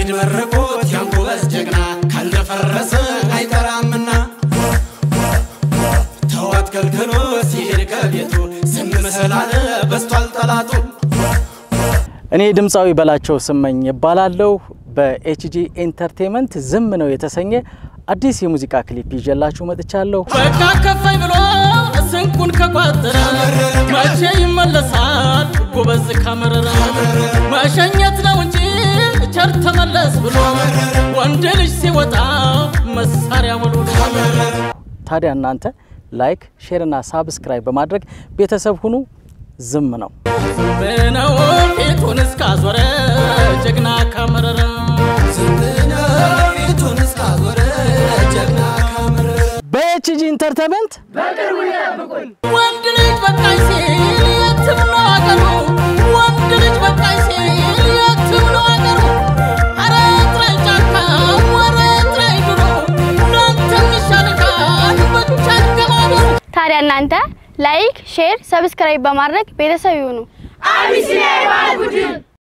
ያሬድ መርቆት ያንጎበዝ ጀግና ካልደፈረሰ አይቀራምና ተዋት ከልክሎ ሲሄድ ከቤቱ ዝም ስላለ በስቷል ጠላቱ። እኔ ድምፃዊ በላቸው ስመኝ እባላለሁ። በኤችጂ ኤንተርቴንመንት ዝም ነው የተሰኘ አዲስ የሙዚቃ ክሊፕ ይዤላችሁ መጥቻለሁ። በቃ ከፋይ ብሎ ስንቁን ከቋጠረ መቼ ይመለሳል ጎበዝ ካመረረ መሸኘት ነው እንጂ ቸር ተመለስ ብሎ ወንድ ልጅ ሲወጣ መሳሪያ ሙሉ ታዲያ እናንተ ላይክ፣ ሼር እና ሳብስክራይብ በማድረግ ቤተሰብ ሁኑ። ዝም ነው ብነው ፊቱን እስካዞረ ጀግና ካመረረ ፊቱን እስካዞረ ጀግና ካመረረ በኤችጂ ኢንተርቴንመንት ወንድ ልጅ በቃኝ ሲል የትም ነው አገሩ ወንድ ልጅ በቃኝ ሲል የትም ነው አገሩ ኧረ ጥራኝ ጫካ ወረ ጥራኝ ድሮ እናንተ ይሻልካል ብቻ ገማገሩ ታዲያ እናንተ ላይክ፣ ሼር፣ ሰብስክራይብ በማድረግ ቤተሰብ ይሁኑ። አቢሲኒያ የባህል ቡድን